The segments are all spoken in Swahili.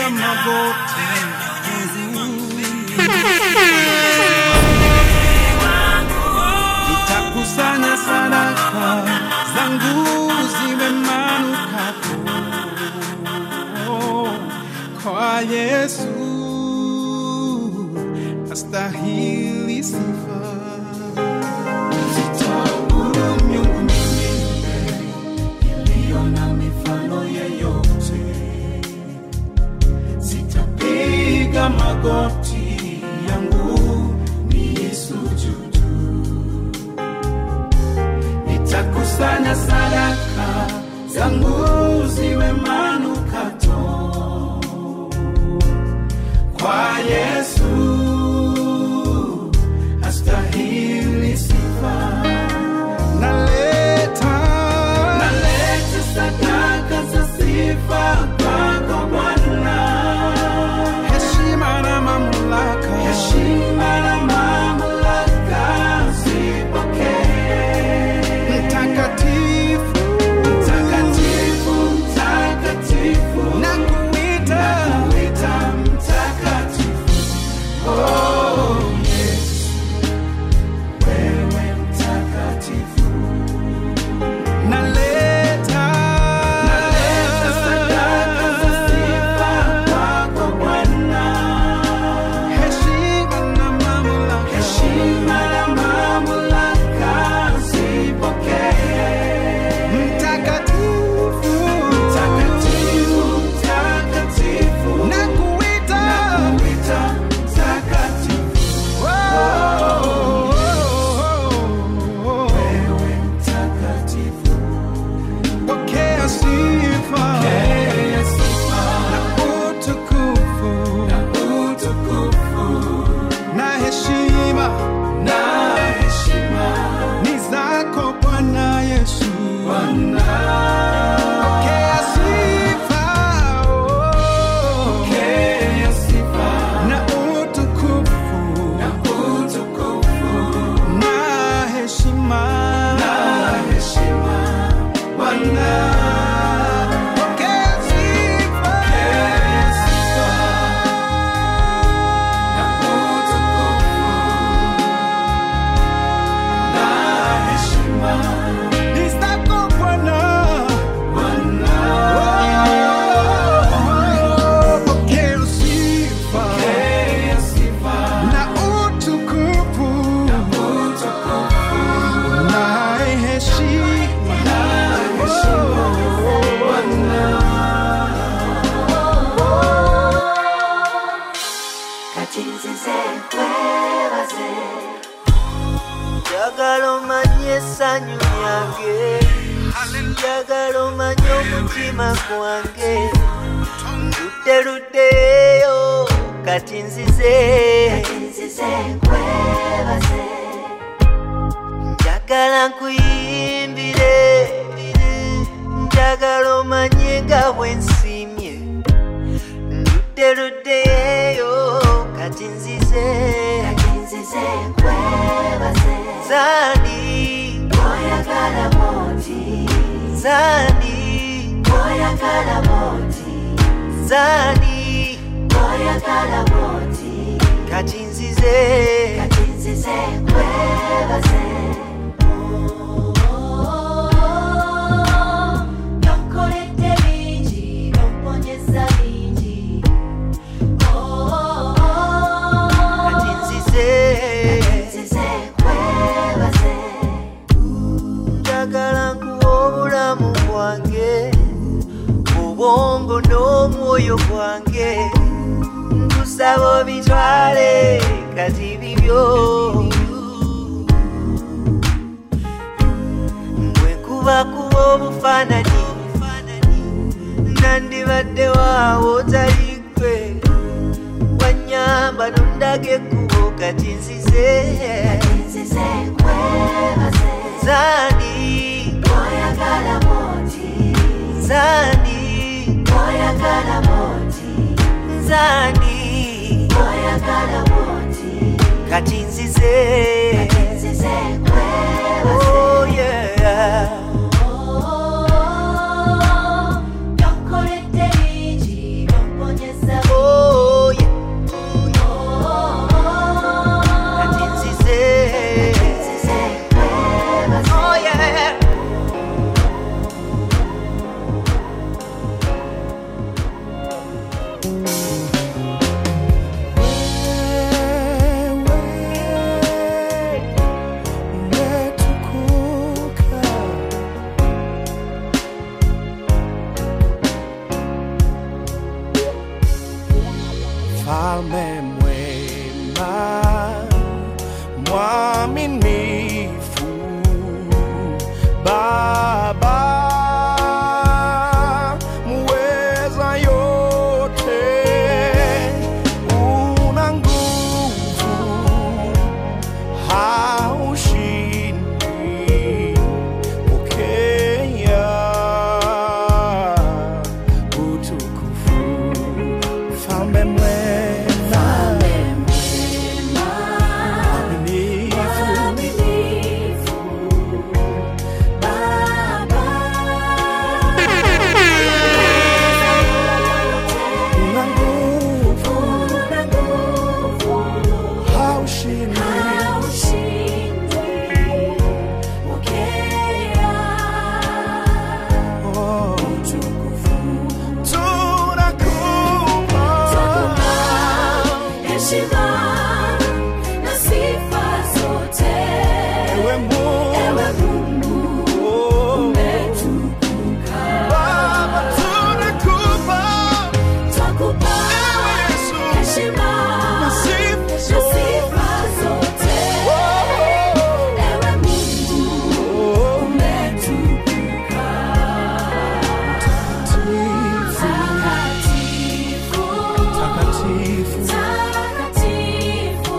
nitapiga magoti nitakusanya sadaka zangu ziwe manukato kwa Yesu astahili sifa. Sitaabudu miungu mingine iliyo na mifano yeyote, sitapiga magoti yangu niisujudu, nitakusanya sadaka zangu ziwe manukato kwa Yesu astahili sifa. Naleta naleta sadaka za sifa kwako Bwana, heshima na mamlaka, heshima na mamlaka zipokee. Mtakatifu, mtakatifu, mtakatifu, nakuita, nakuita mtakatifu. Oh, Yesu, wewe mtakatifu. Naleta naleta sadaka za sifa kwako Bwana, heshima na mamlaka, heshima na mamlaka zipokee. Mtakatifu, mtakatifu, mtakatifu, nakuita, nakuita mtakatifu. Oh, wewe mtakatifu. Pokea sifa na utukufu na heshima ni zako Bwana Yesu. Pokea sifa, oh. na utukufu na heshima Bwana. Pokea sifa. Ni zako Bwana. Oh, pokea sifa na utukufu na heshima katinzize kwebaze njagala omanye essanyu lyange njagala omanye omutima gwange ludde luddeyo kati nzize njagala nkuyimbire njagala omanye nga bwensimye ludde luddeyo kati nzize zani zani zani kati nzize Yonkoledde bingi, yomponyeza bingi. kati nzize njagala nkuwa obulamu bwange obwongo n'omwoyo gwange nkusaba obitwale kati bibyo bwe kuba kuba obufaananyi nandibadde waawo talikwe wanyamba nondaga ekkubo kati nzize zani zani zani kati nzize oh yeah Yonkoledde bingi, yomponyeza mfalme mwema mwaminifu baba muweza yote una nguvu haushindi pokea utukufu mfalme mwema mwaminifu una nguvu haushindi oh, tunakupa Heshima na sifa zote, ewe Mungu ewe Mungu oh, umetukuka. Baba tunakupa Twakupa Yesu heshima na sifa na zote. sifa zote, Oh, ewe Mungu oh, umetukuka. takatifu, Takatifu, takatifu, takatifu,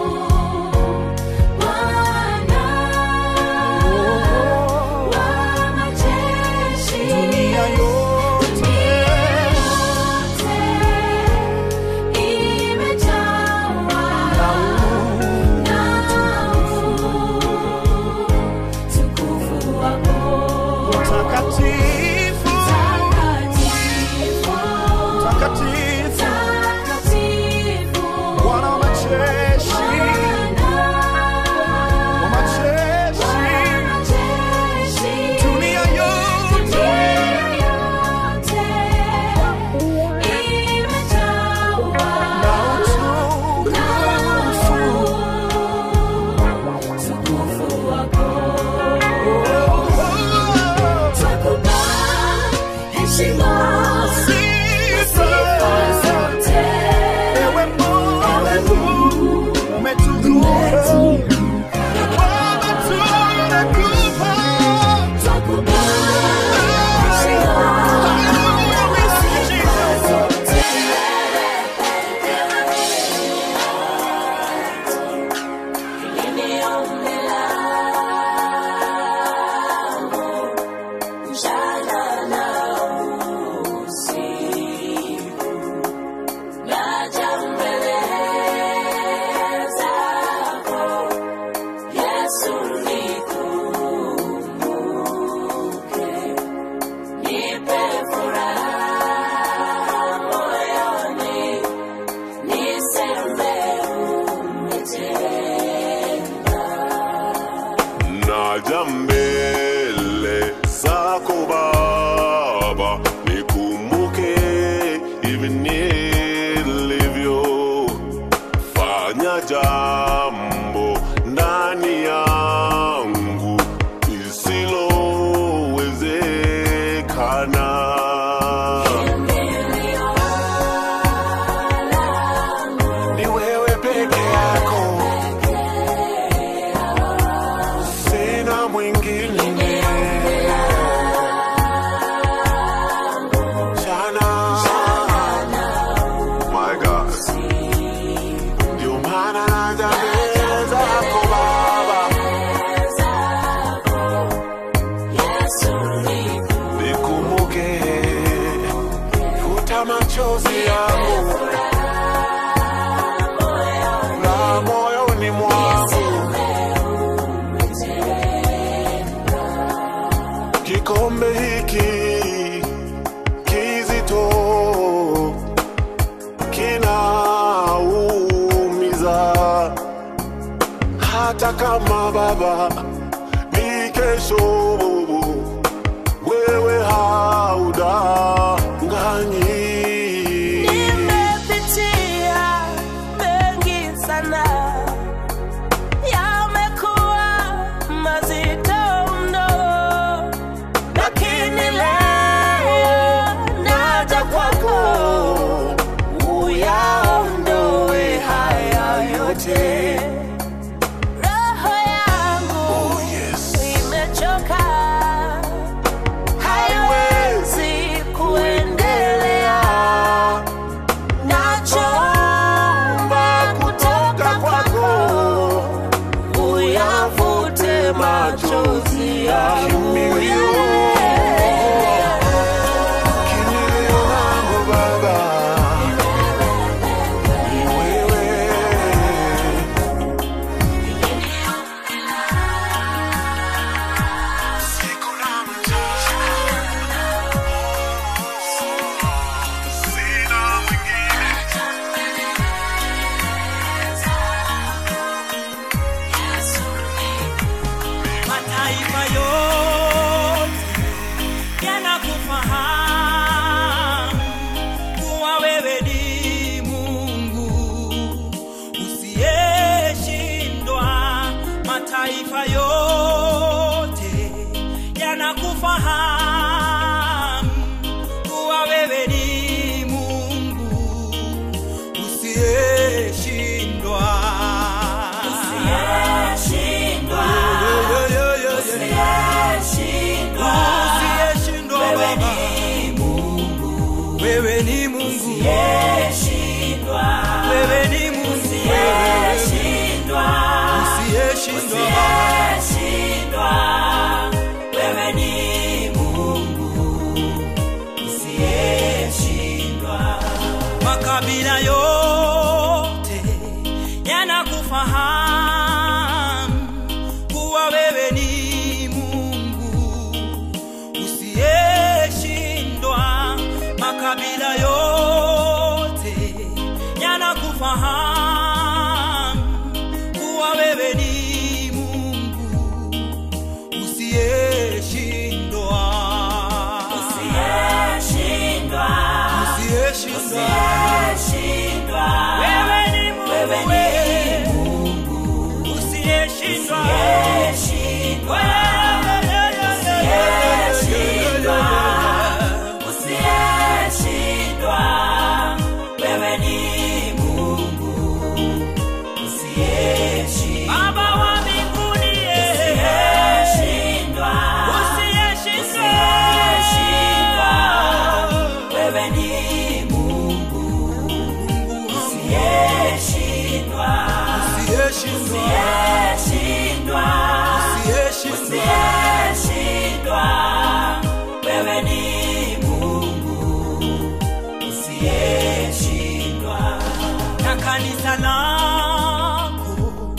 Bwana oh, wa majeshi. dunia yote takatifu, takatifu, Bwana wa majeshi, wa majeshi, dunia yote na utukufu. Oh, Heshima, sifa zote, Ewe Mungu, umetukuka. Baba, tunakupa. Hallelujah, we sing Jesus. naja mbele zako Baba, nikumbuke hivi nilivyo, fanya jambo ndani yangu lisilowezekana. Ni wewe peke yako sina mwingine jana my God ndio maana naja mbele zako Baba nikumbuke futa machozi yangu la moyoni mwangu kikombe hiki kizito kinaumiza, hata kama Baba ni kesho, wewe haudanganyi. Nimepitia mengi sana, yamekuwa mazito mno, lakini leo naja kwako uyaondoe wewe ni Mungu, Usiyeshindwa. wewe ni Mungu, wewe Usiyeshindwa. usiyeshindwa Baba. Usiyeshindwa. Wewe ni Mungu. Usiyeshindwa. makabila yote yanakufahamu kuwa wewe ni Mungu usiyeshindwa. Makabila yote yanakufahamu kuwa wewe ni Mungu usiyeshindwa. Usiyeshindwa. Usiyeshindwa. Usiyeshindwa. Wewe ni Mungu, Wewe ni usiyeshindwa. Usiyeshindwa. Usiyeshindwa. Usiyeshindwa. Wewe ni Mungu. Usiyeshindwa. Baba wa mbinguni, Usiyeshindwa. usiyeshindwa. Usiyeshindwa. Wewe ni Mungu. Usiyeshindwa. Usiyeshindwa. Usiyeshindwa. Usiyeshindwa. Usiyeshindwa. Wewe ni Mungu. Usiyeshindwa. na kanisa lako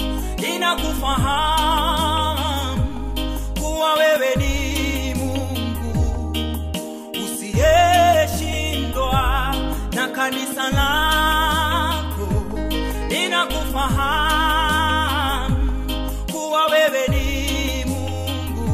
linakufahamu kuwa wewe ni Mungu usiyeshindwa, na kanisa lako linakufahamu kuwa wewe ni Mungu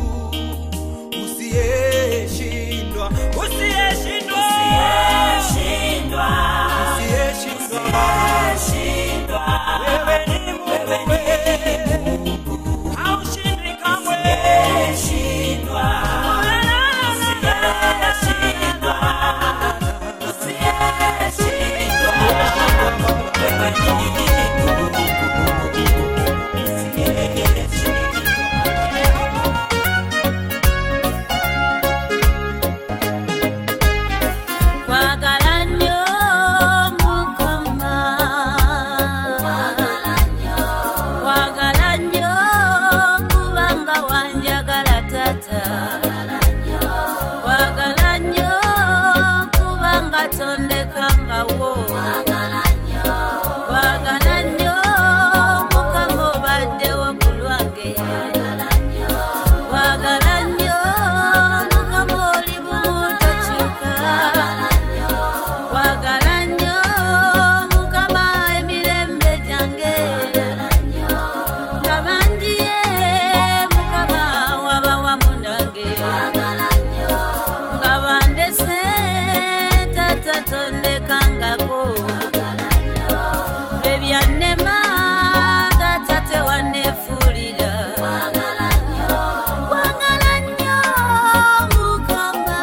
usiyeshindwa, usiyeshindwa, Usiyeshindwa. usiyeshindwa. Usiyeshindwa. Wewe ni Mungu, haushindwi kamwe. Usiyeshindwa. Usiyeshindwa. Usiyeshindwa. Wewe ni Mungu. Usiyeshindwa. Kwagala nnyo Mukama. Kwagala nnyo kubanga wanjagala Taata. Kwagala nnyo kubanga tondekangawo. Kwagala nnyo Mukama obaddewo ku lwange. Kwagala nnyo Mukama oli bumu tokyuka. Kwagala nnyo Mukama emirembe gyange. Nga bandiye Mukama waba wamu nange. Nga bandese Taata tondekangako. Ebyannema Taata tewanneefuulira. Kwagala nnyo Mukama.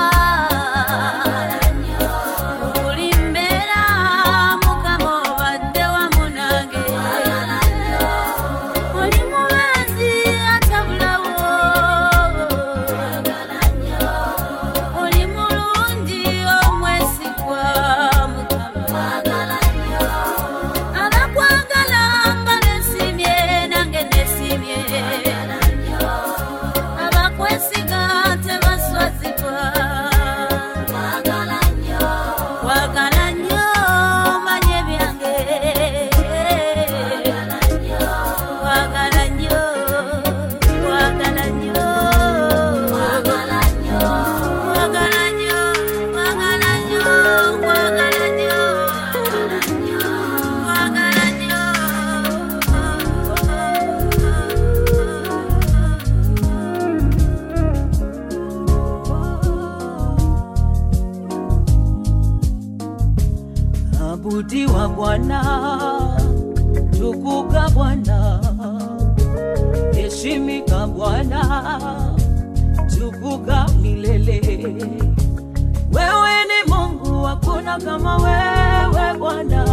Buli mbeera Mukama obadde wamu nange. Oli mubazi atabulawo. Oli mulungi omwesigwa Mukama. Abakwagala nga nesimye nange nesimye. Abakwesiga tebaswazibwa. Kwagala nnyo manye byange. Kwagala nnyo, kwagala nnyo. Kwagala nnyo, kwagala nnyo, kwagala nnyo. Kwagala nnyo. Abudiwa Bwana, tukuka Bwana, heshimika Bwana, tukuka milele. Wewe ni Mungu, hakuna kama wewe Bwana,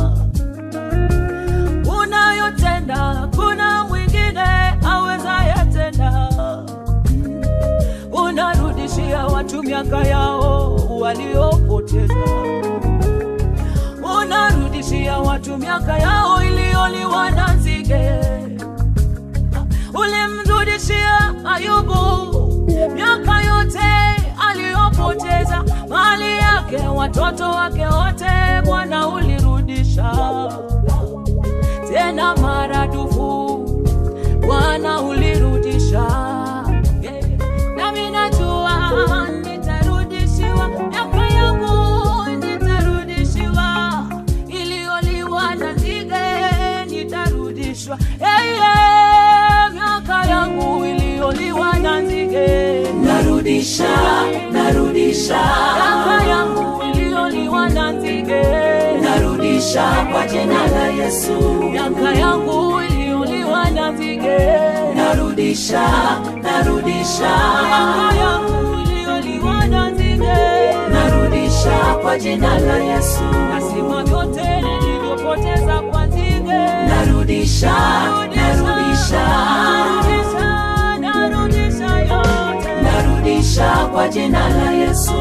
unayotenda hakuna mwingine awezaye tena. Unarudishia watu miaka yao yao waliopoteza unarudishia watu miaka yao iliyoliwa na nzige. Ulimrudishia Ayubu miaka yote aliyopoteza, mali yake, watoto wake wote, Bwana ulirudisha tena maradufu, Bwana ulirudisha. Yeah. Nami najua nitarudishiwa miaka yangu, nitarudishiwa iliyoliwa na nzige, nitarudishwa hey, yeah. miaka yangu iliyoliwa na nzige, narudisha narudisha miaka yangu iliyoliwa na nzige, narudisha kwa jina la Yesu miaka yangu iliyoliwa na nzige, narudisha narudisha miaka yangu iliyoliwa na nzige. narudisha kwa jina la Yesu nasema vyote nilivyopoteza kwa nzige narudisha narudisha narudisha narudisha yote narudisha kwa jina la Yesu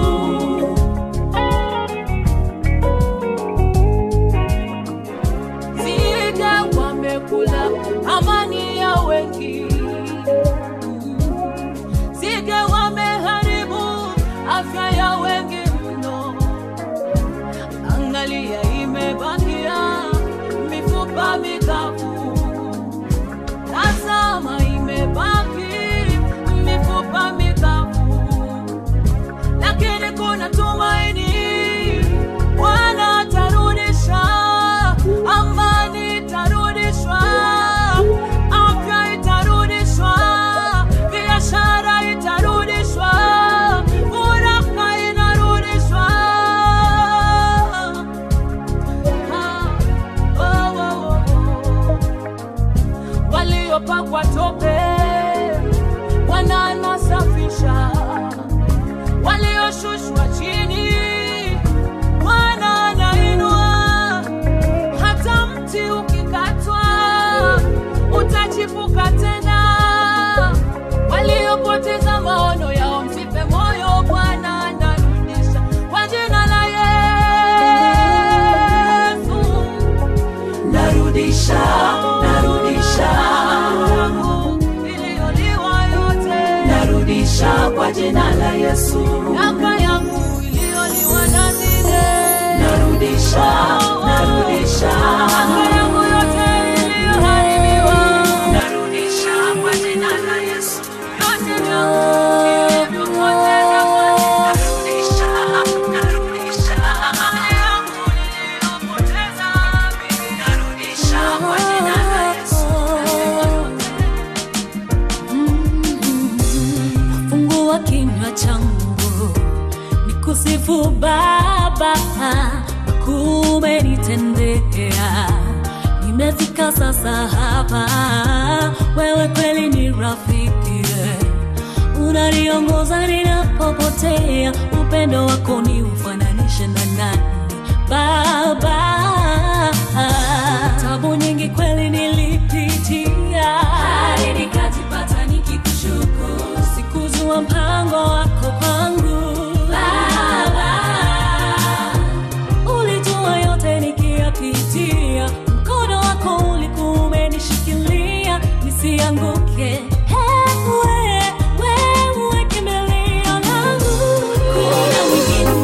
nzige wamekula amani ya wengi nzige wameharibu afya ya wengi mno angalia imebakia mifupa mikavu tazama imebaki mifupa mikavu lakini kuna tumaini bwana atarudisha amani itarudishwa afya itarudishwa biashara itarudishwa furaha inarudishwa Ah, oh, oh, oh. waliopakwa tope wananasafisha walioshushwa chini Bwana anainua. Hata mti ukikatwa utachipuka tena. Waliopoteza maono yao msife moyo, Bwana anarudisha kwa jina la Yesu. narudisha narudisha Yangu iliyoliwa yote, narudisha kwa jina la Yesu miaka yangu iliyoliwa na nzige narudisha narudisha Miaka yangu yote iliyoharibiwa, narudisha kwa jina la Yesu yote vyangu nilivyopoteza kwa narudisha narudisha mali yangu niliyopoteza mimi. narudisha kwa jina la Yesu fungua kinywa changu nikusifu Baba, kumenitendea. Nimefika sasa hapa, wewe kweli ni rafiki, unaniongoza ninapopotea. Upendo wako ni ufananishe na nani Baba? Tabu nyingi kweli nilipitia hadi nikajipata nikikushukuru. Sikujua mpango wako kwangu Baba, ulijua yote nikiyapitia, mkono wako ulikuwa umenishikilia nisianguke. Ewe, wewe kimbilio langu, kuna mwingine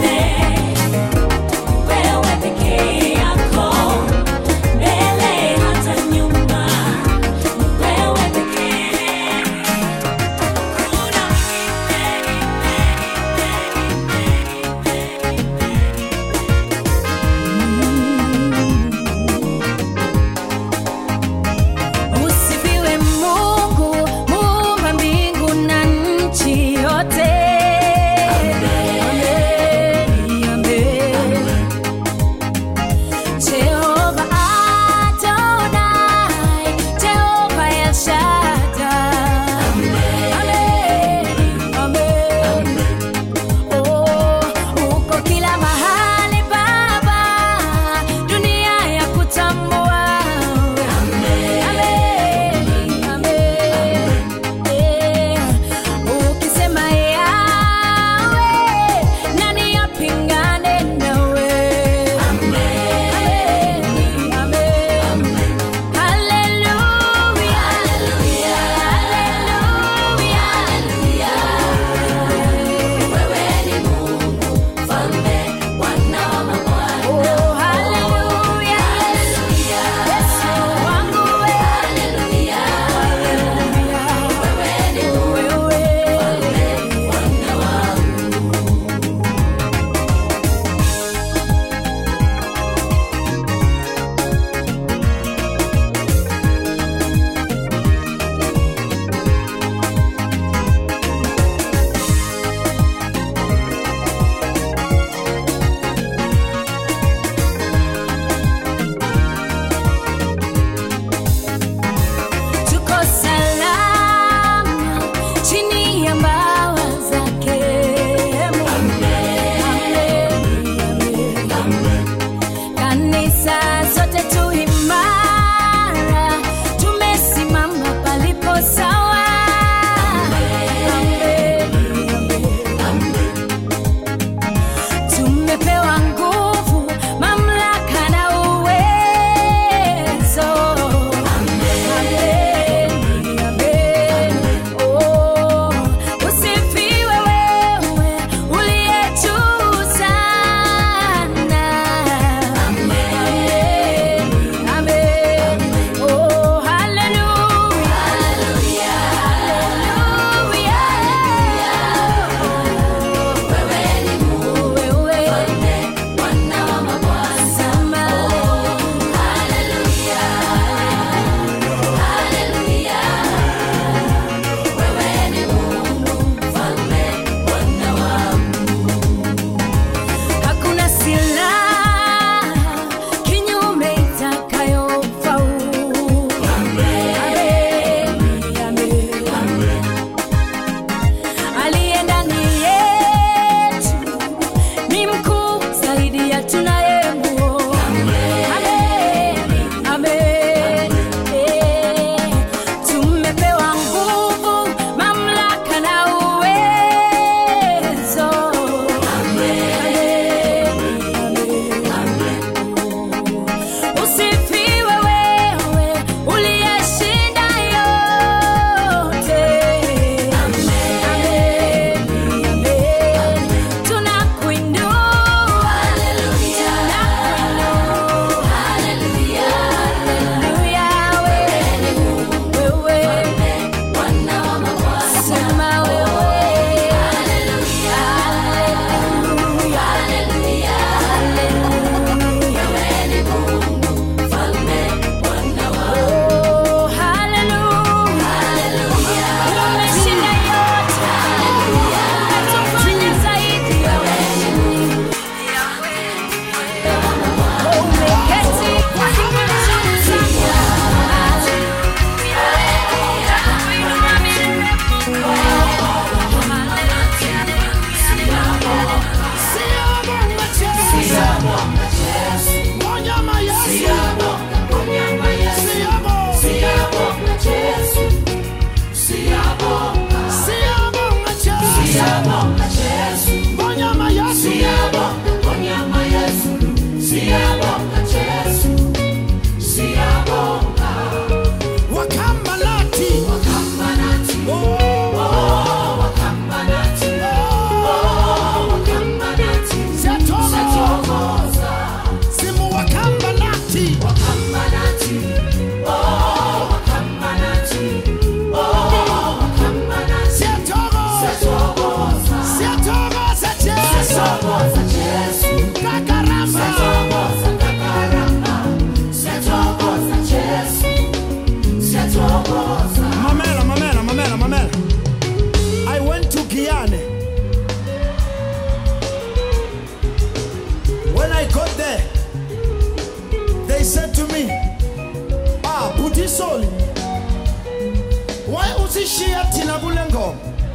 there, they said to me, Ah, Butisoli, why usishia tina bulengo?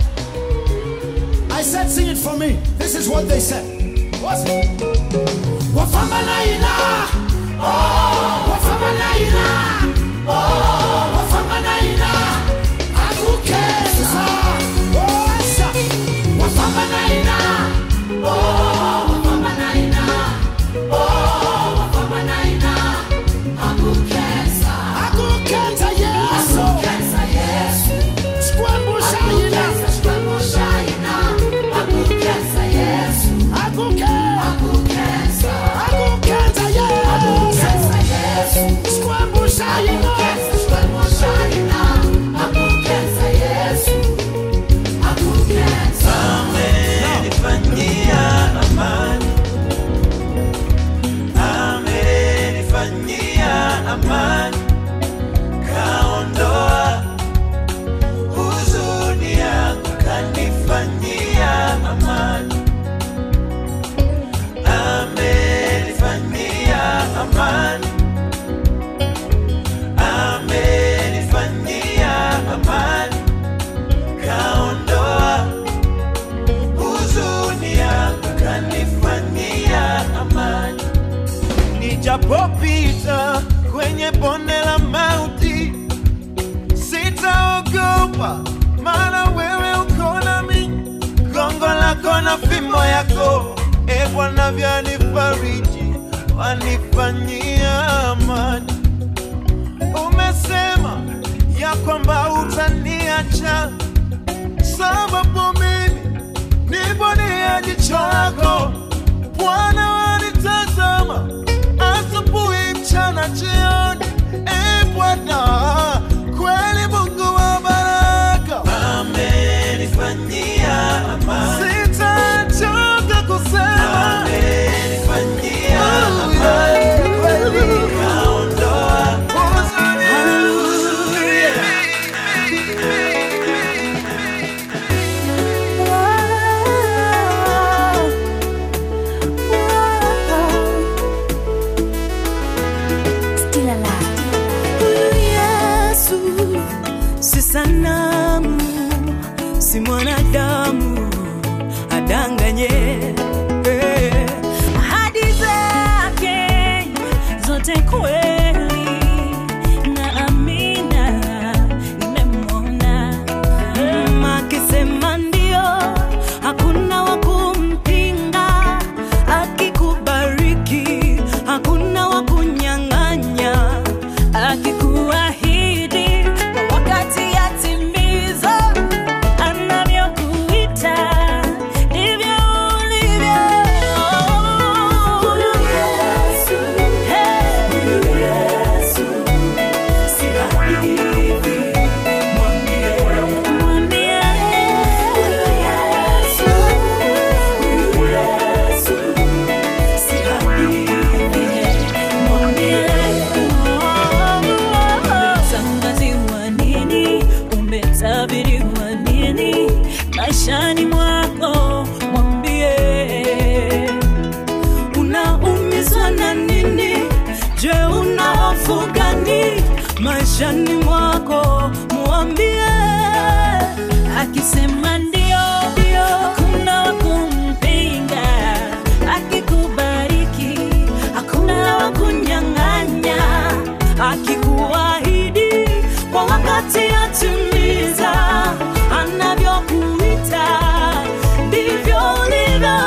I said, sing it for me. This is what they said. What's it? Wafamba naina, oh, wafamba naina, oh, wafamba naina, akukeza, oh, esa, wafamba naina, oh, wafamba naina, oh, wafamba naina, akukeza, akukeza Yesu, akukeza Yesu, skwembusha ina, skwembusha ina, akukeza Yesu, akukeza, akukeza, akukeza Yesu, skwembusha ina, skwembusha ina, akukeza Yesu, akukeza. amenifanyia amani, amenifanyia amani, kaondoa huzuni yangu, kanifanyia amani, amenifanyia amani, amenifanyia amani, kaondoa huzuni yangu kanifanyia amani. Nijapopita kwenye bonde la mauti, sitaogopa, maana wewe uko nami. Gongo lako na fimbo yako, e Bwana, vyanifariji, wanifanyia amani. Umesema ya kwamba utaniacha sababu mimi nipo ni ya jicho lako Bwana wanitazama asubuhi, mchana, jioni. E Bwana, kweli Mungu wa baraka, amenifanyia amani, sitachoka kusema amenifanyia amani, kweli kaondoa huzuni Still alive. Yesu si sanamu, si mwanadamu adanganye. Eh, Ahadi zake zote kweli na amina, nimemwona Mm, akisema ndio, hakuna wa kumpinga, akikubariki hakuna wa kunyang'anya, akikuahidi kwa wakati yatimiza, anavyokuita ndivyo ulivyo. Huyu Yesu, hey, huyu Yesu, si hadithi, mwambie, mwambie, huyu Yesu, huyu Yesu, si hadithi, mwambie, umetangaziwa nini, umetabiriwa nini maishani mwako, mwambie unaumizwa na nini? Je, una hofu gani maishani mwako? Mwambie akisema ndio, hakuna wa kumpinga. Akikubariki hakuna wa kunyang'anya. Akikuahidi kwa wakati atimiza, anavyokuita ndivyo ulivyo.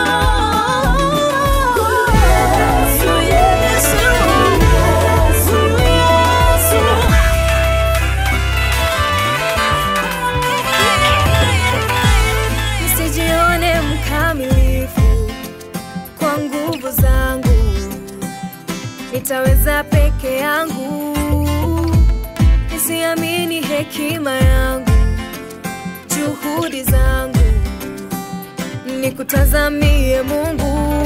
Yesu, Yesu, Yesu, Yesu. Nisijione mkamilifu kwa nguvu zangu, nitaweza peke yangu. Nisiamini hekima yangu, juhudi zangu, nikutazamie Mungu.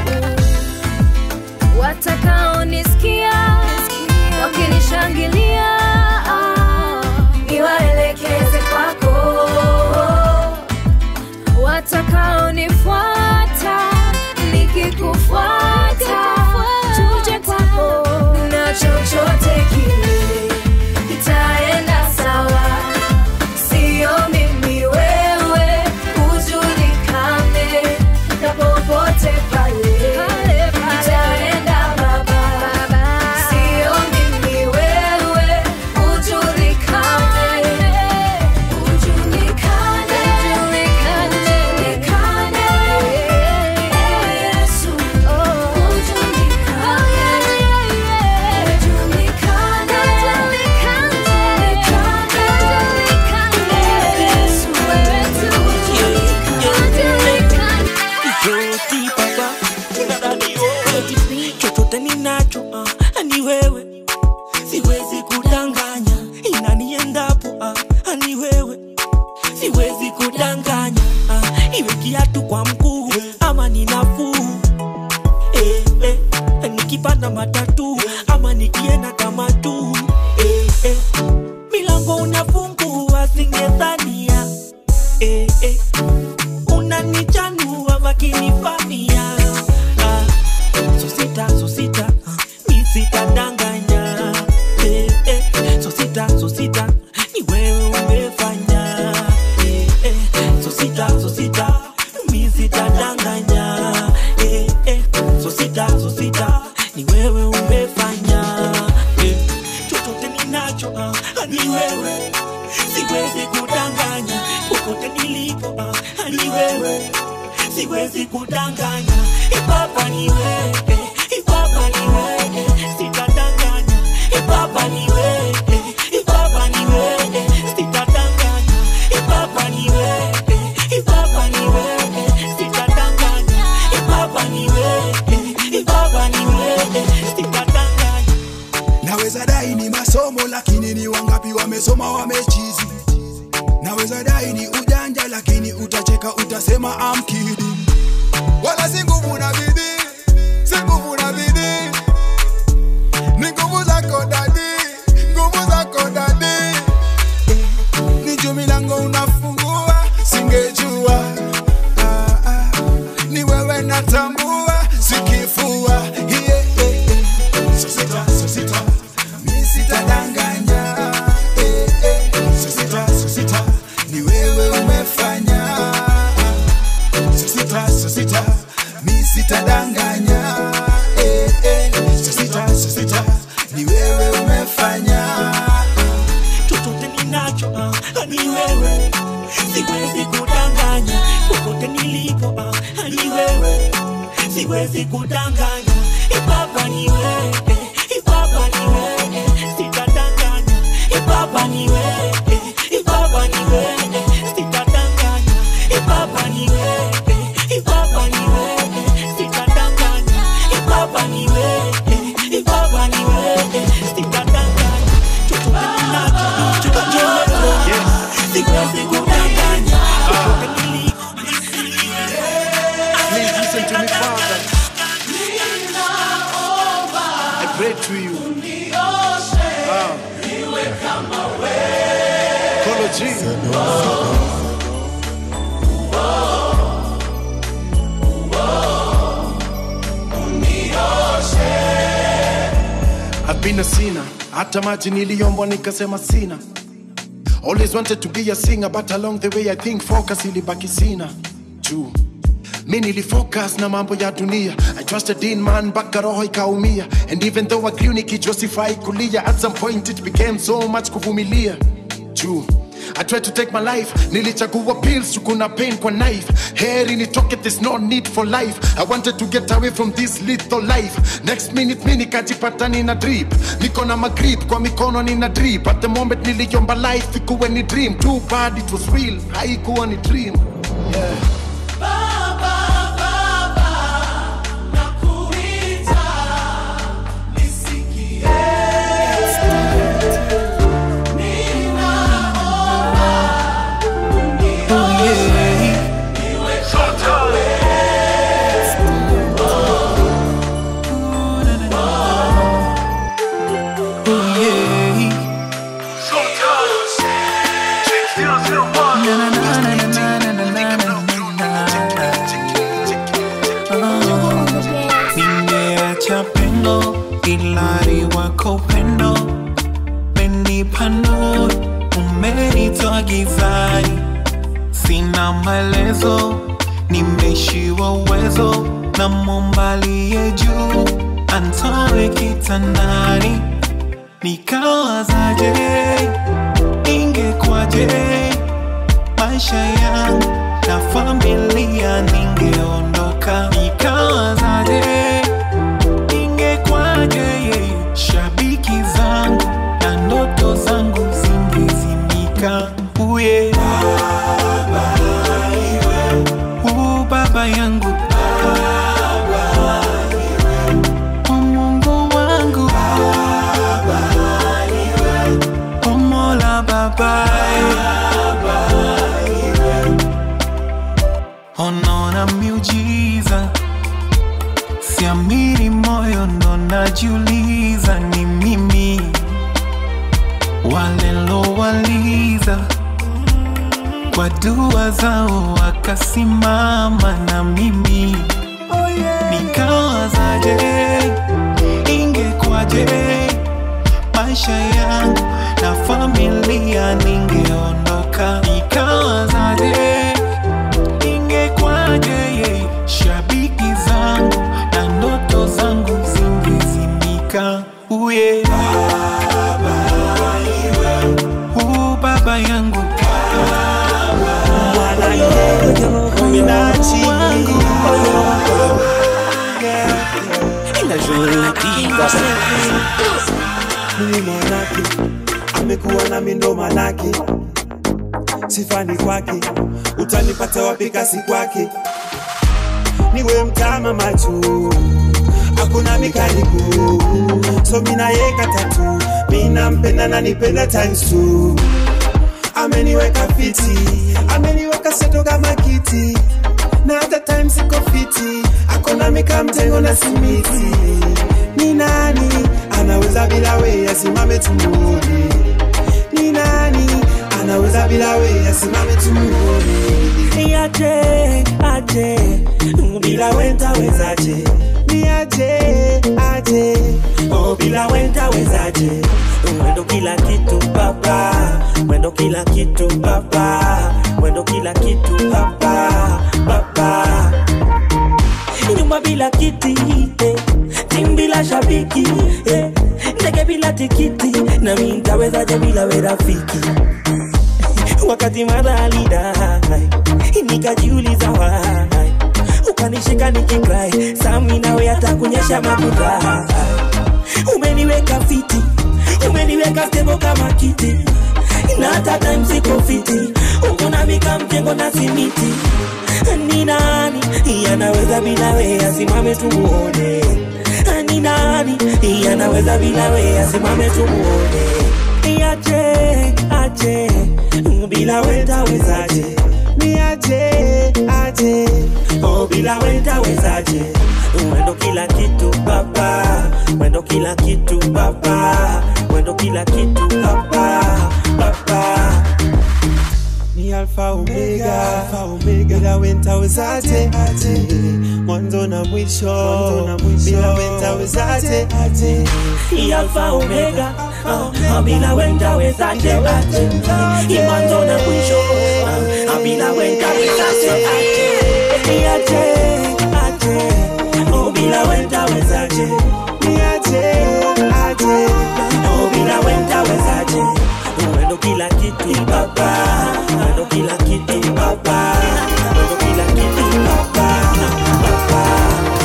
Watakaonisikia wakinishangilia, niwaelekeze kwako watakaonifuata nikikufuata nikipanda matatu ama nikienda kama tu eh, eh. milango unafungua singedhania eh, eh. unanichanua vakinifamia ah. sosita sosita ah. mi sitadanganya eh, eh. sosita sosita ni wewe umefanya eh, eh. sosita sosita mi sitadanganya eh, eh. sosita sosita ni wewe umefanya eh. chochote ninacho ah, ni wewe siwezi kudanganya popote nilipo ah, ni wewe siwezi kudanganya ipapa ni wewe ipapa ni wewe sitadanganya ipapa ni wewe ipapa ni wewe sitadanganya ipapa ni wewe ipapa ni wewe sitadanganya ipapa ni wewe ipapa ni wewe sitadanganya naweza dai ni masomo lakini ni wangapi wamesoma wamechizi naweza dai ni ujanja lakini utacheka utasema amkidi wala si nguvu na bidii si nguvu na bidii ni nguvu zako dadi nguvu zako dadi ni juu milango unafungua singejua ah, ah. ni wewe natambua sikifua yeah, yeah, yeah. sosita sosita mi sitadanganya eh, eh. sosita sosita ni wewe umefanya sosita sosita mi sitadanganya eh, eh. sosita sosita ni wewe umefanya chochote ninacho ah, ni wewe siwezi kudanganya popote nilipo ah, ni wewe siwezi kudanganya ipapa ni wewe ipapa ni wewe sitadanganya ipapa ni wewe ipapa ni wewe sitadanganya ipapa ni wewe ipapa ni wewe sitadanganya ipapa ni wewe ipapa ni wewe sitadanganya chochote ninacho chochote wewe siwezi kudanganya popote nilipo Please listen to me, Father. I pray to you. Ah. Kolo G. I've been a sinner. Hata maji niliombwa nikasema sina. Always wanted to be a singer but along the way I think focus ilibaki sina. True. mi nilifocus na mambo ya dunia i trusted in man mpaka roho ikaumia and even though agrew nikijosify kulia at some point it became so much kuvumilia juu I tried to take my life nilichagua pills kuna pain kwa knife heri nitoke there's no need for life I wanted to get away from this lethal life next minute mi nikajipata nina drip niko na magrip kwa mikono nina drip at the moment niliomba life ikuwe ni dream too bad it was real haikuwa ni dream yeah. Nimeacha pendo ilari wako upendo menipa nuru umenitoa gizani sina maelezo nimeshiwa uwezo na mombalie juu antoe kitandani nikawazaje ingekwaje maisha yangu na familia ningeondoka nikawazaje ingekwaje shabiki zangu na ndoto zangu zingezimika uye baba, iwe. U baba yangu baba, iwe. O Mungu wangu baba, iwe. O Mola baba, iwe. Onaona miujiza siamini moyo ndo najiuliza ni mimi walilowaliza kwa dua zao wakasimama na mimi nikawazaje ingekwaje maisha yangu na familia ningeondoka nikawazaje ingekwaje shabiki zangu na ndoto zangu zingezimika uye u baba yangu Mimi mwanake amekuwa na mindo manake sifani kwake utanipata wapi kasi kwake niwe mtama machu hakuna mikaliku so minayeka tatu minampenda na nipenda times two ameniweka fiti ameniweka seto kama kiti na hata time siko fiti akona mika mtengo na simiti ni nani anaweza bila we asimame tumuone ni nani anaweza bila we asimame tumuone aje aje bila wenta wezaje ni aje aje oh bila wenta wezaje mwendo kila kitu baba mwendo kila kitu baba mwendo kila kitu baba baba nyumba bila kiti eh. timu bila shabiki eh. ndege bila tikiti na mi ntawezaje bila we rafiki wakati madhalida nikajiuliza wai ukanishika nikikrai sami nawe hata kunyesha makuta umeniweka fiti umeniweka stebo kama kiti na hata time siko fiti ukuna mika mjengo na simiti ni nani yanaweza bila we asimame tumuone ni nani yanaweza bila we asimame tumuone aje aje bila wenda wezaje ni aje aje oh bila wenda wezaje mwendo kila kitu baba mwendo kila kitu baba mwendo kila kitu baba baba ni alfa omega alfa omega bila wenta wezaje aje mwanzo na mwisho mwanzo na mwisho bila wenta wezaje aje ni alfa omega uh, bila wenda wezaje aje mwanzo na mwisho uh, bila wenda wezaje aje ni aje aje oh bila wenda wezaje ni aje aje oh bila wenda wezaje mwendo kila kitu baba mwendo kila kitu baba mwendo kila kitu baba baba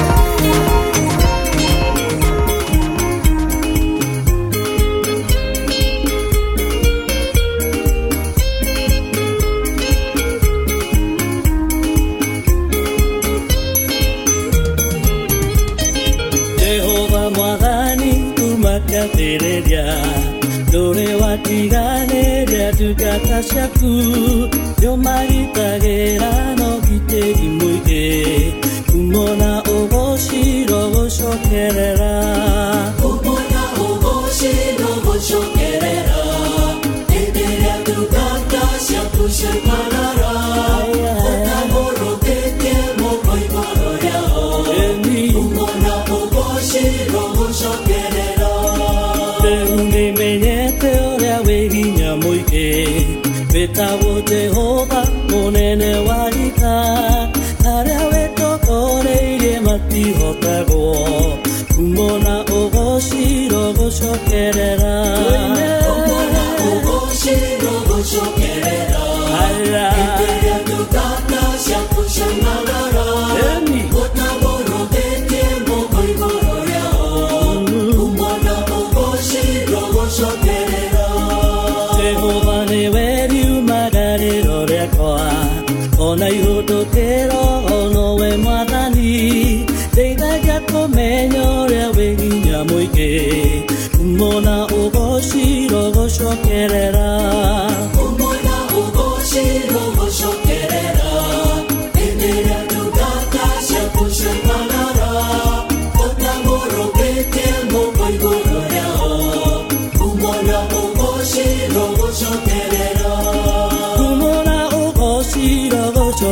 jehova mwathani kumakathĩrĩria ndũrĩ watiganĩria ndungata ciaku nĩũmagitagĩra na ũgitĩri mũingĩ kumona ũgũcirwo gũcokerera kumona ũgũcirwo gũcokerera hĩndĩ ĩrĩa ndungata ciaku ciamarara ũtamũrũkĩtie moko igũrũ rĩao kumona ũgũcirwo gũcokerera rĩu nĩmenyete ũrĩa wĩ hinya mũingĩ wĩtagwo jehova mũnene wa gita arĩa wĩtokoreirie matihotagwo kumona ũgũcirwo gũcokerera kumona ũgũcirwo gũcokerera hĩndĩ ĩrĩa ndungata ciaku ciamarara ũtamũrũkĩtie moko igũrũ rĩao kumona ũgũcirwo gũcokerera jehova nĩwe riumagarĩro rĩakwa ona ihũtũkĩro onowe mwathani ndeithagia kũmenya ũrĩa wĩ hinya mũingĩ kumona ũgũcirwo gũcokerera kumona ũgũcirwo gũcokerera hĩndĩ ĩrĩa ndungata ciaku ciamarara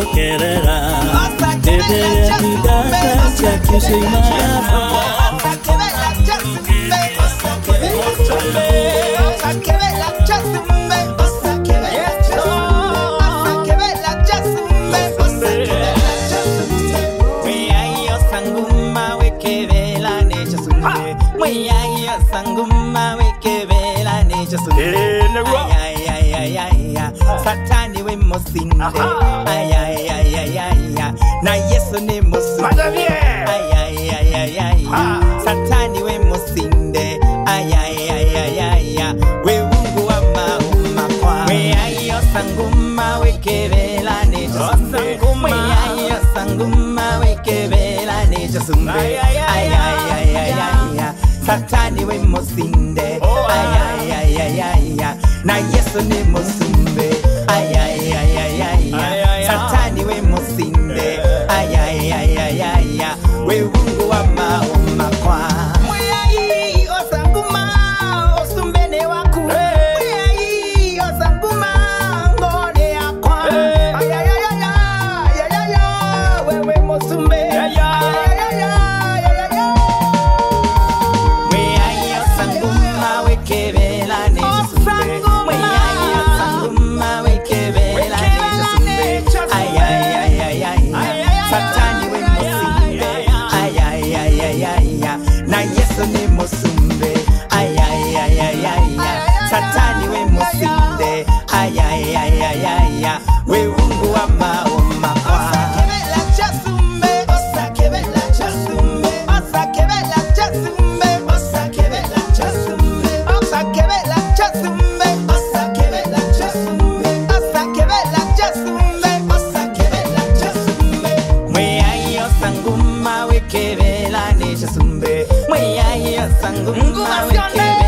kerera Debele kidata cha kisimama satani we musinde ayayayayaya na yesu ni musinde ayayayayaya satani we musinde ayayayayaya we mungu wa mauma we ayo sanguma we kebela ne sanguma we ayo sanguma we kebela ne sumbe ayayayayaya satani we musinde ayayayayaya na yesu ni musumbe ayayayayaya satani we musinde ayayayayaya we mungu wa mauma kwa Mweyayi osanguma osumbene waku Mweyayi osanguma ngone yakwa Ayayayaya ayayaya wewe musumbe Ayayayaya ayayaya Mweyayi osanguma wekebela ne sumbe Mweyayi osanguma wekebela ne sumbe Ayayayaya satani we musinde ayayayayaya na yesu ni musumbe ayayayayaya satani we musinde ayayayayaya we ungu wa mauma kwa Mweyayi osanguma wekebela ne chasumbe Mweyayi osanguma wekebela